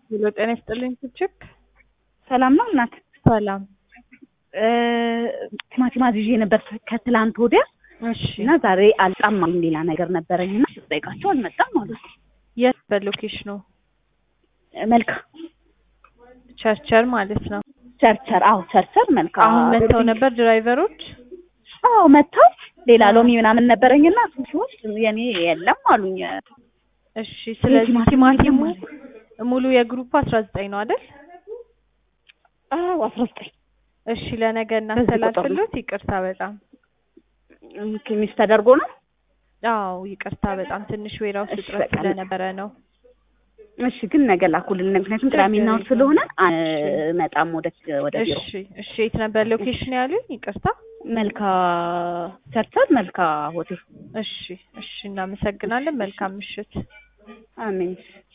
ሄሎ ጤና ይስጥልኝ ችክ ሰላም ነው እናት? ሰላም። ቲማቲም አዝዤ ነበር ከትላንት ወዲያ እሺ እና ዛሬ አልጣም ሌላ ነገር ነበረኝ እና ስጠይቃቸው አልመጣም አሉ። የት በሎኬሽኑ? መልካ ቸርቸር ማለት ነው። ቸርቸር። አዎ ቸርቸር መልካ። አሁን መጥተው ነበር ድራይቨሮች? አዎ መጥተው ሌላ ሎሚ ምናምን ነበረኝና እሱ ሲወስድ የኔ የለም አሉኝ። እሺ ስለዚህ ቲማቲም ቲማቲሙ የለም ሙሉ የግሩፕ አስራ ዘጠኝ ነው አይደል? አዎ አስራ ዘጠኝ እሺ ለነገ በዚህ ቁጥር ነው። እናስተላልፍሎት። ይቅርታ በጣም ሚስ ተደርጎ ነው። አዎ ይቅርታ በጣም ትንሽ ዌራውስ እሺ፣ እጥረት በቃ ስለነበረ ነው። እሺ ግን ነገ ላኩልን፣ ምክንያቱም ቅዳሜና እሑድ ስለሆነ አልመጣም ወደ ወደ ቢሮ። እሺ እሺ የት ነበር ሎኬሽን ያሉኝ? ይቅርታ መልካ ቸርቸር መልካ ሆቴል። እሺ እሺ እናመሰግናለን። መልካም ምሽት። አሜን።